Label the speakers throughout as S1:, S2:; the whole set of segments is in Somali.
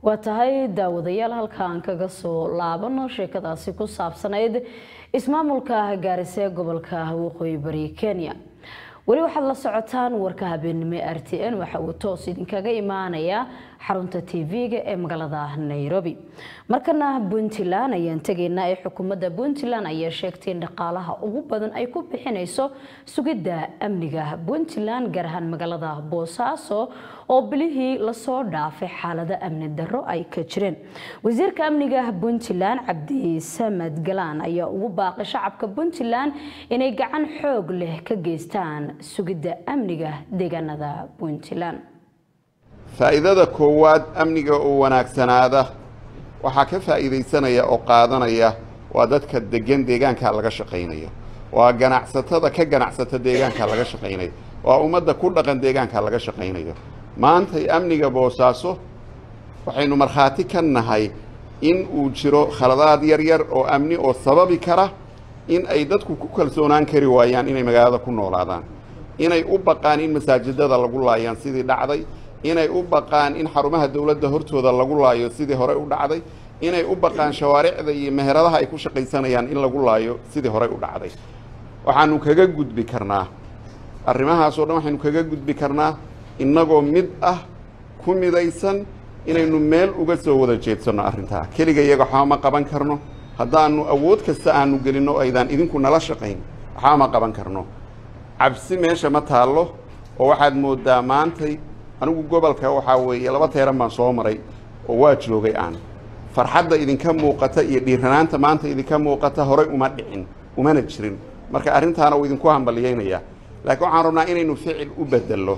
S1: waa tahay daawadayaal halka aan kaga soo laabano sheekadaasi ku saabsanayd ismaamulka gaarisa ee gobolka waqooyi bari kenya weli waxaad la socotaan warka habeenimo r t n waxa uu toos idinkaga imaanayaa xarunta tv-ga ee magaalada nairobi markana puntland ayaan tegaynaa ee xukuumadda puntland ayaa sheegtay in dhaqaalaha ugu badan ay ku bixinayso sugidda amniga puntland gaar ahaan magaalada boosaaso oo bilihii lasoo dhaafay xaalado amni darro ay ka jireen wasiirka amniga puntland cabdi samad galaan ayaa ugu baaqay shacabka puntland inay gacan xoog leh ka geystaan sugidda amniga deegaanada puntland
S2: faa'iidada koowaad amniga oo wanaagsanaada waxaa ka faa'iidaysanaya oo qaadanaya waa dadka degan deegaanka laga shaqaynayo waa ganacsatada ka ganacsata deegaanka laga shaqaynayo waa ummadda ku dhaqan deegaanka laga shaqaynayo maantay amniga boosaaso waxaynu markhaati ka nahay in uu jiro khaladaad yar yar oo amni oo sababi kara in ay dadku ku kalsoonaan kari waayaan inay magaalada ku noolaadaan inay u baqaan in masaajidada lagu laayaan sidii dhacday inay u baqaan in xarumaha dowladda hortooda lagu laayo sidii hore u dhacday inay u baqaan shawaaricda iyo meheradaha ay ku shaqaysanayaan in lagu laayo sidii hore u dhacday waxaanu kaga gudbi karnaa arrimahaasoo dhan waxaynu kaga gudbi karnaa innagoo mid ah ku midaysan inaynu meel uga soo wada jeedsanno arrintaa keliga iyaga waxba ma qaban karno haddaanu awood kasta aanu gelinno aydaan idinku nala shaqayn waxba ma qaban karno cabsi meesha ma taallo oo waxaad mooddaa maantay anigu gobolka waxaa weeye laba teeran baan soo maray oo waa joogay aan farxadda idinka muuqata iyo dhiiranaanta maanta idinka muuqata horay uma dhicin umana jirin marka arrintaana uu idinku hambaliyeynayaa laakiin waxaan rabnaa inaynu ficil u bedello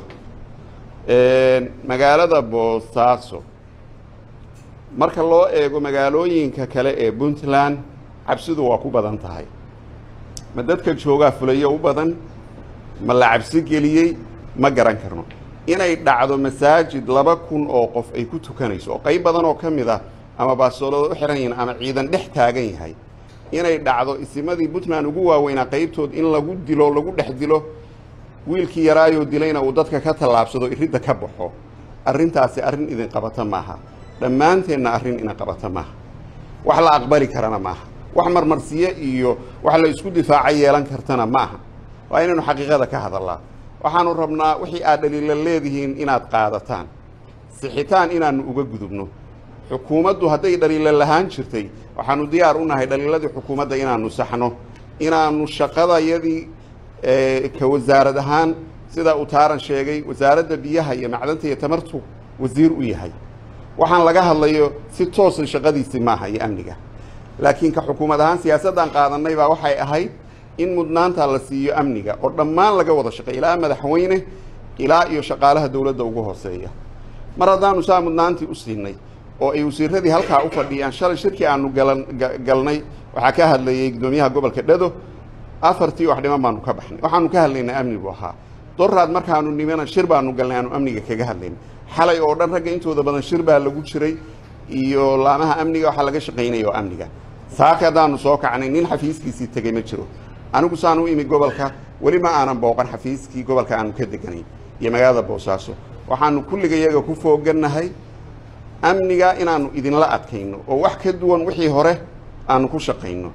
S2: magaalada boosaaso marka loo eego magaalooyinka kale ee puntland cabsidu waa ku badan tahay ma dadka joogaa fulayo u badan ma la cabsi geliyey ma garan karno inay dhacdo masaajid laba kun oo qof ay ku tukanayso oo qayb badan oo ka mid ah ama baasoolada u xihan yihiin ama ciidan dhex taagan yahay inay dhacdo isimadii puntland ugu waaweynaa qaybtood in lagu dilo lagu dhex dilo wiilkii yaraayoo dilayna uu dadka ka tallaabsado iridda ka baxo arrintaasi arrin idin qabata maaha dhammaanteenna arrin ina qabata maaha wax la aqbali karana maaha wax marmarsiye iyo wax la isku difaaca yeelan kartana maaha waa inaynu xaqiiqada ka hadallaa waxaanu rabnaa wixii aad dhaliila leedihiin inaad qaadataan sixitaan inaannu uga gudubno xukuumaddu hadday dhaliila lahaan jirtay waxaanu diyaar u nahay dhaliiladii xukuumadda inaannu saxno inaannu shaqadayadii ka wasaarad ahaan sidaa uu taaran sheegay wasaaradda biyaha iyo macdanta iyo tamartu wasiir u yahay waxaan laga hadlayo si toosa shaqadiisi maaha iyo amniga laakiin ka xukuumad ahaan siyaasaddan qaadannay baa waxay ahayd in mudnaanta la siiyo amniga oo dhammaan laga wada shaqeey ilaa madaxweyne ilaa iyo shaqaalaha dowladda ugu hooseeya mar haddaanu saa mudnaantii u siinay oo ay wasiiradii halkaa u fadhiyaan shalay shirkii aanu galan galnay waxaa ka hadlayey guddoomiyaha gobolka dhado afartii wax dhiman baanu ka baxnay waxaanu ka hadlaynaa amni buu ahaa doraad markaanu nimana shir baanu galnay aanu amniga kaga hadlaynay xalay oo dhan ragga intooda badan shir baa lagu jiray iyo laamaha amniga waxaa laga shaqaynaya oo amniga saaka haddaanu soo kacnay nin xafiiskiisii tegey ma jiro anigu saan u imi gobolka weli ma aanan booqan xafiiskii gobolka aanu ka deganay iyo magaalada boosaaso waxaanu kulliga iyaga ku foogannahay amniga inaannu idinla adkayno oo wax ka duwan wixii hore aanu ku shaqayno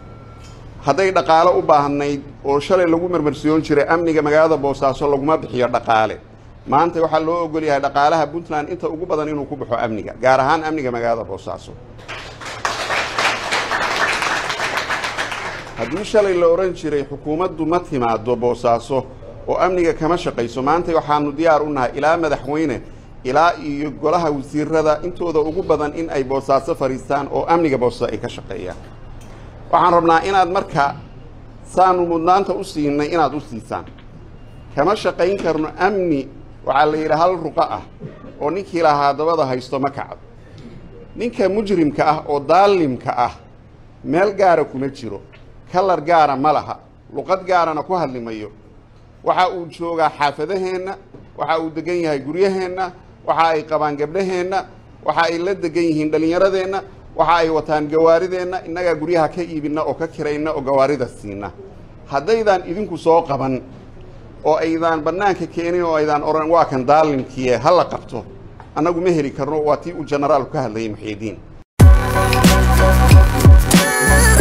S2: hadday dhaqaalo u baahnayd oo shalay lagu marmarsiyoon jiray amniga magaalada boosaaso laguma bixiyo dhaqaale maanta waxaa loo ogol yahay dhaqaalaha puntland inta ugu badan inuu ku baxo amniga gaar ahaan amniga magaalada boosaaso haddii shalay la odhan jiray xukuumaddu ma timaado boosaaso oo amniga kama shaqayso maanta waxaanu diyaar u nahay ilaa madaxweyne ilaa iyo golaha wasiirada intooda ugu badan in ay boosaaso fadhiistaan oo amniga boosaaso ay ka shaqeeyaan waxaan rabnaa inaad marka saanu mudnaanta u siinay inaad u siisaan kama shaqayn karno amni waxaa la yidhi hal ruqa ah oo ninkii lahaa dabada haysto ma kacdo ninka mujrimka ah oo daalimka ah meel gaara kuma jiro kalar gaara ma laha luqad gaarana ku hadli mayo waxa uu joogaa xaafadaheenna waxa uu degan yahay guryaheenna waxa ay qabaan gabdhaheenna waxa ay la degan yihiin dhallinyaradeenna waxa ay wataan gawaarideenna innagaa guryaha ka iibinna oo ka kirayna oo gawaarida siina haddaydaan idinku soo qaban oo aydaan bannaanka keenin oo aydaan odhan waa kan daalimkiie ha la qabto annagu ma heli karno waa tii uu generaalku ka hadlayay muxiidiin